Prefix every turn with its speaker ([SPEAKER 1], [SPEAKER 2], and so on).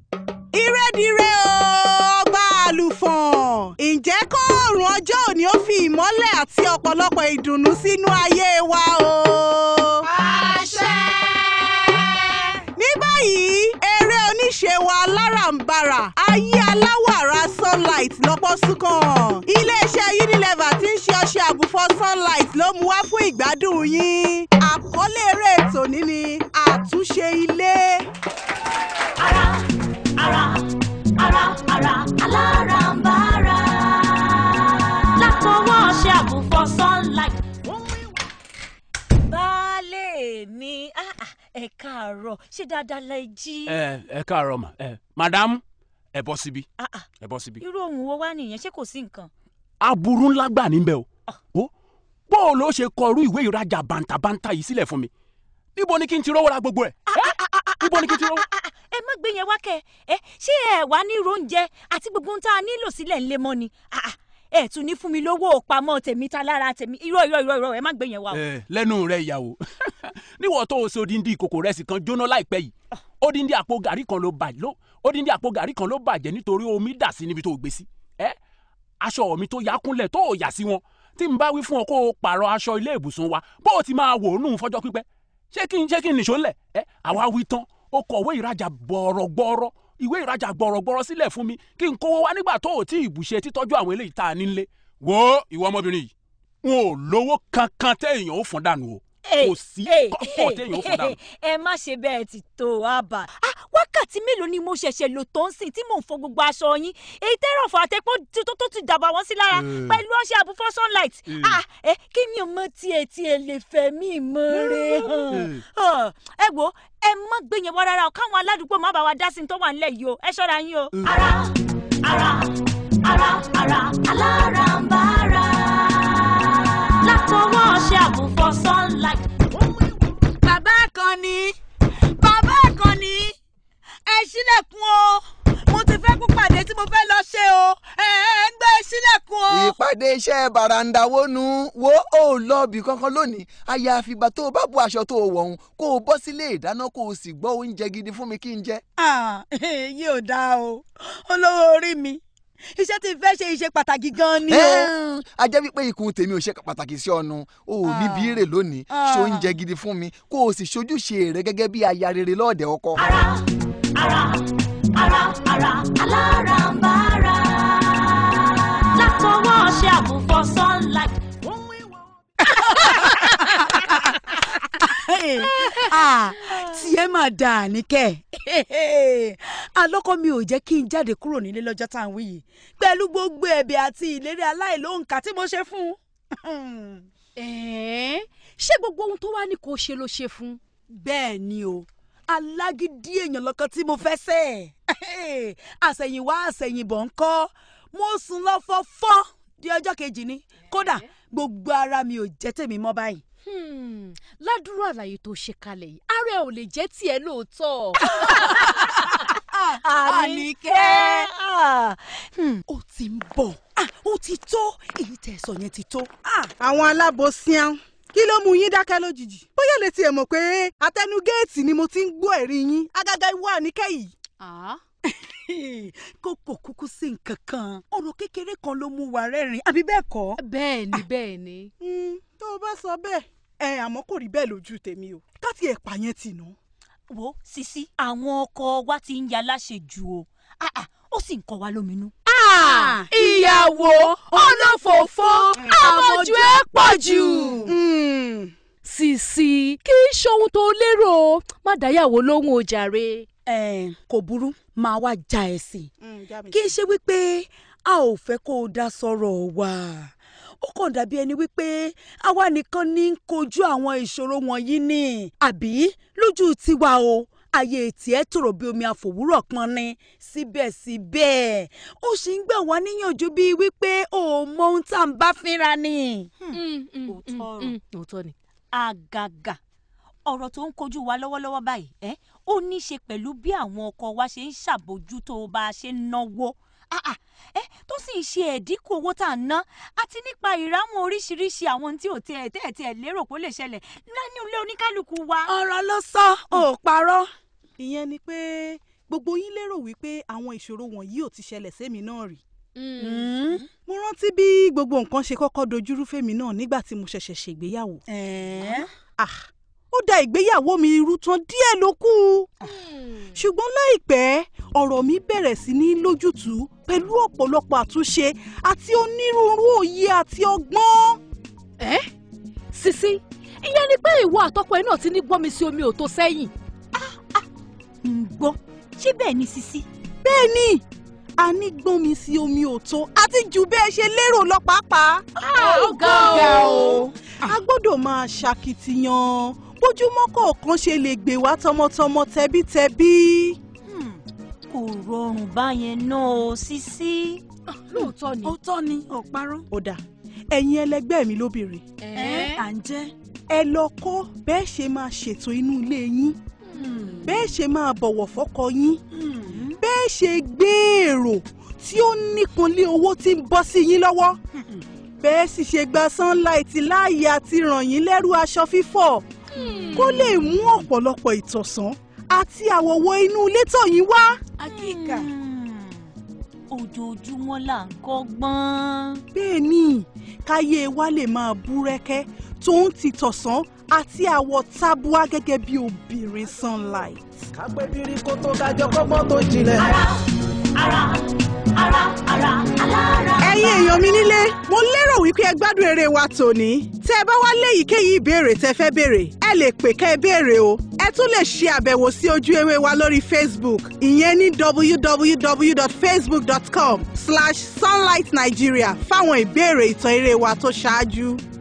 [SPEAKER 1] ìrẹ́dìrẹ́ o ọba àlùfọ̀n ǹjẹ́ kóòrùn ọjọ́ òní ó fi ìmọ́lẹ̀ àti ọ̀pọ̀lọpọ̀ ìdùnnú sínú ayé wa o.
[SPEAKER 2] àṣẹ.
[SPEAKER 1] ní báyìí eré oníṣe wa aláràǹbarà ayé aláwàrà sunlight lọ́pọ̀ súnkàn iléeṣẹ́ unilever tí ń ṣe ọṣẹ àbùfọ̀ sunlight ló mú wá fún ìgbádùn yín àkọlé eré ètò ní ni àtúnṣe ilé.
[SPEAKER 2] ara ara ara ara aláràǹbarà látọwọ́ ṣe àbùfọ̀ sunlight.
[SPEAKER 3] baálé mi ah, ah, ẹ káàárọ̀ ṣé dáadáa lẹ jí.
[SPEAKER 4] ẹ ẹ káàárọ̀ mà ẹ madam ẹ bọ́ síbí
[SPEAKER 3] Ah, ah,
[SPEAKER 4] ẹ bọ́ síbí.
[SPEAKER 3] irú ohun wo wá nìyẹn ṣé kò sí nǹkan.
[SPEAKER 4] aburú ńlá gbà níbẹ̀ o ó bó o ló ṣe kọrú ìwé ìrajà bàǹtàbàǹtà yìí sílẹ̀ fún mi níbo ni kí n ti rówó ra gbogbo ẹ̀ níbo ni kí n ti rówó.
[SPEAKER 3] Ah, ah, ẹ má gbé yẹn wá kẹ ẹ ṣé ẹ wá ní oúnjẹ àti gbogbo ohun tá a nílò sílẹ̀ ńlẹ̀ mọ́ ni Ah, ah, ẹ tún ní fún mi lówó pamọ́ tèmi ta lára tèmi irọ́ irọ́ irọ́ irọ́ ẹ má gbé yẹn wá o.
[SPEAKER 4] ẹ lẹ́nu rẹ ìyàwó níwọ̀n tó o ṣe odindi ìkòkò rẹsì kan jóná láìpẹ́ yìí odindi àpò gàrí kan ló bàjẹ́ ló odindi àpò gàrí kan ló bàjẹ́ nítorí omi dà sí níbi tó o gbé sí ẹ aṣọ mi tó yà kúnlẹ̀ tó o yà sí wọn tí n bá wí fún ọ kó o pààrọ̀ aṣọ ilé ìbùsùn wa bó o ti máa wò ó nù fọjọ́ pípẹ́ ṣé kí n ṣé kí n nìṣó ńlẹ̀ ẹ àwa wí tán o kọ̀wé ìrajà gbọ̀rọ̀gbọ̀rọ̀ ìwé ìrajà gbọ̀rọ̀gbọ̀rọ̀ sílẹ̀ fún mi kí n kówó wá nígbà tó o tí ì bùṣe títọ́jú àwọn eléyìí tá a nílé wo ìwọ ọmọbìnrin yìí n ò lówó kankan téèyàn ó fún dànù o kò sí kọ́kọ́ téèyàn ó fún dànù.
[SPEAKER 3] ẹ má ṣe bẹ́ẹ̀ ti tó àbá. Ah, wákàtí mélòó ni mo ṣẹ̀ṣẹ̀ lò tó ń sìn tí mò ń fọ gbogbo aṣọ yín èyí tẹ́rọ̀ fún àtẹ́pọ̀ tí- tó tó ti dàbà wọ́n sí lára
[SPEAKER 4] Eh.
[SPEAKER 3] pẹ̀lú ọṣẹ àbúfọ́ sunlight.
[SPEAKER 4] Eh.
[SPEAKER 3] Ah, ẹ kí mi ò mọ tiẹ̀ tiẹ̀ lè fẹ́ mi mọ́re hàn. Ah, ẹ wo ẹ má gbé yẹn wá rárá o káwọn aládùúgbò má bá wa dá sí ní tó wà nílẹ̀ yìí o ẹ ṣọ́ra yín o.
[SPEAKER 2] ara ara ara ara aláràǹbarà látọwọ́ ṣe àbùfọ̀ sunlight.
[SPEAKER 1] bàbá àkànní bàbá àkànní ẹ ṣílẹ̀kùn o mo ti fẹ́ kú pàdé tí mo fẹ́ lọ ṣe o ẹ ẹ ń gbé ṣílẹ̀kùn o.
[SPEAKER 5] ìpàdé iṣẹ́ bàràǹdàwó nu wo ó lọ́ọ̀bì kankan lónìí àyàfi ìgbà tó o bá bu aṣọ tó o wọ̀ ọ̀hún kó o bọ́ sílé ìdáná kó o sì gbọ́ oúnjẹ gidi fún mi kí n jẹ.
[SPEAKER 1] Ah, èyí ò dáa o olówó orí mi iṣẹ́ tí n fẹ́ ṣe iṣẹ́ pàtàkì gan-an ni o.
[SPEAKER 5] Ẹ́ẹ̀, a jẹ́ wípé ikùn tèmi ò ṣe pàtàkì sí ọ̀nù o ò ní bí rè lónìí
[SPEAKER 1] Ah.
[SPEAKER 5] ṣe oúnjẹ gidi fún mi kó o sì ṣojúṣe rẹ gẹ́gẹ́ bí aya rere lọ́ọ̀dẹ̀ ọkọ.
[SPEAKER 2] ara ara ara ara aláràǹbarà látọwọ́ ṣe àbùfọ̀ sunlight.
[SPEAKER 1] Ah, tiẹ̀ máa dà níkẹ́ alọ́kọ mi ò jẹ́ kí n jáde kúrò nílé lọ́jọ́ tá à ń wí yìí pẹ̀lú gbogbo ẹ̀bẹ̀ àti ìlérí aláìlóǹkà tí mo ṣe fún un.
[SPEAKER 6] ẹ̀ẹ́n ṣé gbogbo ohun tó wá ní kò ṣe ló ṣe fún.
[SPEAKER 1] bẹ́ẹ̀ ni o alágídí èèyàn lọ́kàn tí mo fẹ́ sẹ́ àsẹ̀yìnwá àsẹ̀yìnbọ̀ ń kọ́ mo sùn lọ fọ́fọ́ di ọjọ́ kejì ni kódà gbogbo ara mi ò jẹ́ tèmi mọ́ báyìí.
[SPEAKER 6] Hmm, ládùúrú àlàyé tó ṣe kalẹ̀ yìí ààrẹ ò lè jẹ́ tiẹ̀ lóòótọ́.
[SPEAKER 1] Àníkẹ́.
[SPEAKER 3] Ah,
[SPEAKER 1] ó ti ń bọ̀ Ah, ó ti tó èyí tẹ̀ sọ yẹn ti tó. àwọn alábòsíán kí ló mú yín dákẹ́ lójijì bóyá lè tiẹ̀ mọ̀ pé atẹnu géètì ni mo ti ń gbọ́ ẹ̀rí yín agágá ìwọ àníkẹ́ yìí.
[SPEAKER 6] Ah,
[SPEAKER 1] kókò kúkú sí nǹkan kan ọ̀rọ̀ kékeré kan ló mú wa rẹ́rìn àbí bẹ́ẹ̀ kọ́.
[SPEAKER 6] bẹ́ẹ̀ ni bẹ́ẹ̀ ni.
[SPEAKER 1] Mm, tó o bá sọ bẹ́ẹ̀ ẹ àmọ́ kò rí bẹ́ẹ̀ lójú tèmi o káti ẹ̀ pa yẹn tì ná.
[SPEAKER 3] wo sisi àwọn ọkọ wa ti ń ya láṣejù o Ah, ah, ó sì ń kọ wa lóminú.
[SPEAKER 6] ìyàwó olófòófó àmọ̀jù ẹ̀ pọ̀ jù.
[SPEAKER 1] Mm,
[SPEAKER 6] Sisi kì í ṣohun tó lérò má dáyàwó lóhùn o jàre.
[SPEAKER 1] ẹ kò burú máa wá ja ẹ̀sìn kì í ṣe wípé a ò fẹ́ kó o dá sọ̀rọ̀ wa ó kàn dàbí ẹni wípé àwa nìkan ní ń kojú àwọn ìṣòro wọ̀nyí ni àbí lójú tiwa o ayé tiẹ̀ tòrò bí omi àfòwúrọ̀ pọn ni síbẹ̀síbẹ̀ ó sì ń gbà wá níyànjú bíi wípé o ò mọ ohun tá à ń bá fínra ni.
[SPEAKER 6] Mm, mm,
[SPEAKER 3] Òótọ́
[SPEAKER 6] mm,
[SPEAKER 3] ọ̀rọ̀.
[SPEAKER 6] mm, òótọ́ ni.
[SPEAKER 3] àgàgà ọ̀rọ̀ tó ń kojú wa lọ́wọ́lọ́wọ́ báyìí ẹ́ ó ní í ṣe pẹ̀lú bí àwọn ọkọ wa ṣe ń ṣàbójútó bá a ṣe ń náwó Ah, ah, ẹ́ tó sì ń ṣe ẹ̀dínkù owó tá à ń ná àti nípa ìráwọn oríṣiríṣi àwọn tí ò tiẹ̀ tẹ́ ẹ̀ tiẹ̀ lérò pé ó lè ṣẹlẹ̀ nínú ilé oníkálukú wa.
[SPEAKER 1] ọ̀rọ̀ ló sọ ò parọ́ ìyẹn ni pé
[SPEAKER 7] gbogbo yín lérò wípé àwọn ìṣòro wọ̀nyí ò ti ṣẹlẹ̀ sẹ́mi náà rí
[SPEAKER 1] Mm.
[SPEAKER 7] mo rántí bí gbogbo nǹkan ṣe kọ́kọ́ dojúrú fẹ́mi náà nígbà tí mo ṣẹ̀ṣẹ̀ ṣègbéyàwó
[SPEAKER 1] Ẹ̀ẹ́.
[SPEAKER 7] ah ó da ìgbéyàwó mi irú tán díẹ̀ ló kù ṣùgbọ́n láìpẹ́ ọ̀rọ̀ mi bẹ̀rẹ̀ sí ní lójútùú pẹ̀lú ọ̀pọ̀lọpọ̀ àtúnṣe àti onírúurú òye àti ọgbọ́n.
[SPEAKER 6] ẹ́ sisi ìyẹn ni pé ìwọ àtọkọ ẹ náà ti ní gbọ́mi sí omi ò tó sẹ́yìn.
[SPEAKER 3] ń gbọ́ ṣé bẹ́ẹ̀ ni sisi.
[SPEAKER 7] bẹ́ẹ̀ ni a ní gbọ́n mi sí omi òtó àti jù bẹ́ẹ̀ ṣe lérò lọ pàápàá.
[SPEAKER 6] ó ga o.
[SPEAKER 7] a gbọ́dọ̀ máa ṣàkìtìyàn bójúmọ́ kọ̀ọ̀kan ṣe lè gbé wá tọmọtọmọ tẹbítẹbí.
[SPEAKER 3] Hmm, kò rọrùn báyẹn náà o sisi.
[SPEAKER 6] lóòótọ́ ni.
[SPEAKER 1] ó tọ́ ni ọ̀parọ́.
[SPEAKER 7] ó dà ẹ̀yin ẹlẹgbẹ́ mi lóbìnrin
[SPEAKER 6] ẹ́
[SPEAKER 1] à ń jẹ́.
[SPEAKER 7] ẹ lọ kọ́ bẹ́ẹ̀ ṣe máa ṣètò inú ilé yín bẹ́ẹ̀ ṣe máa bọ̀wọ̀ fọ́kọ yín bẹ́ẹ̀ ṣe gbé èrò tí ó nípọn lé owó tí ń bọ́ sí yín lọ́wọ́ bẹ́ẹ̀ sì ṣe gba sunlight láàyè àti ràn yín lẹ́rù aṣọ fífọ̀ kó lè mú ọ̀pọ̀lọpọ̀ ìtọ̀sán àti àwọ̀wọ̀ inú ilé tọ̀ yín wá.
[SPEAKER 1] akíkà.
[SPEAKER 3] Hmm, ojoojúmọ́ là ń kọ́gbọ́n.
[SPEAKER 7] bẹ́ẹ̀ ni káyé wa lè máa búrẹ́kẹ́ tó ń ti tọ̀sán àti àwọ̀ tábúà gẹ́gẹ́ bí obìnrin sunlight.
[SPEAKER 8] kápẹ́ bírí kó tó kájọ kọ́gbọ́n tó jinlẹ̀.
[SPEAKER 2] ara ara ara ara alára.
[SPEAKER 7] ẹ̀yin èèyàn mi nílé mo lérò wípé ẹ gbádùn eré wa tòní tẹ́ ẹ bá wá léyìíkéyìí ìbéèrè tẹ́ fẹ́ béèrè ẹ lè pè kẹ́ ẹ béèrè o ẹ tún lè ṣe àbẹ̀wò sí ojú ewé wa lórí facebook ìyẹn ní www.facebook.com slash sunlightnigeria fáwọn ìbéèrè ìtàn eré wa tó ṣáájú.